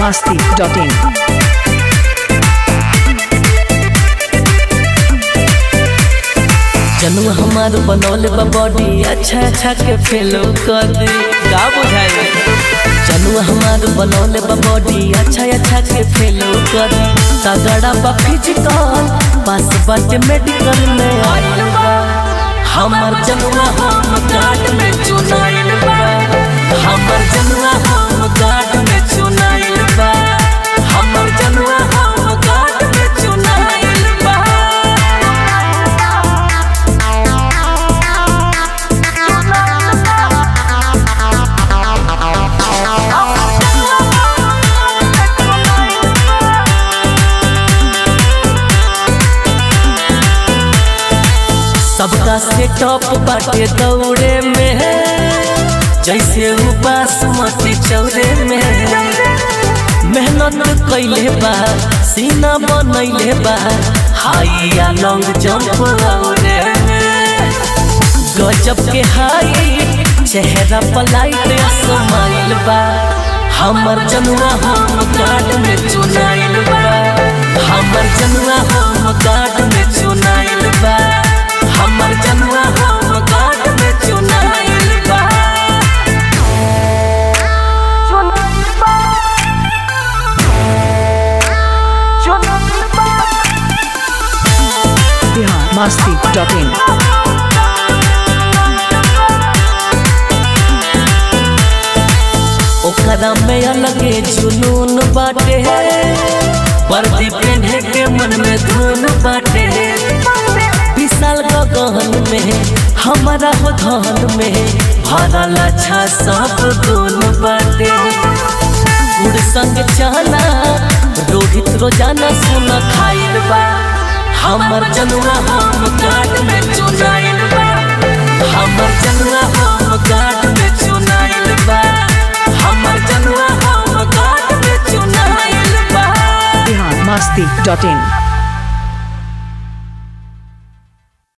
masti.in. जनू हमार बनौले बा बॉडी अच्छा अच्छा के फेलो कर दे का बुझाए जनू हमार बनौले बा बॉडी अच्छा अच्छा के फेलो कर दे तगड़ा बा फिजिकल पास बाटे मेडिकल में आइल बा हमार जनुआ हम गार्ड में चुनाइल बा हमार जनुआ हम गार्ड में चुनाइल बा हमार जनुआ हम गार्ड में चुनाइल बा सबका से टॉप बाटे दौड़े में जैसे वो बासमती चौरे में मेहनत कैले बा सीना बनैले बा हाई या लॉन्ग जंप औरे में गजब के हाई चेहरा पर लाइट समाइल बा हमर जनुआ हम कार्ड में चुनाइल बा हमर जनुआ हम कार्ड में चुनाइल बा हमर जनुआ हम कार्ड में चुनाइल बा Bihar masti.in. ओकरा में अलगे जुनून बाटे वर्दी पहने के मन में धुन बाटे विशाल गगन में हमारा हो धन में भरल अच्छा सब गुण बाटे गुड़ संग चना रोहित रोजाना सुन खाइल बा हमर जनुआ हम काट में चुनाइल बा हमर जनुआ हम काट में चुनाइल बा हमर जनुआ हम काट में चुनाइल बा Bihar masti.in.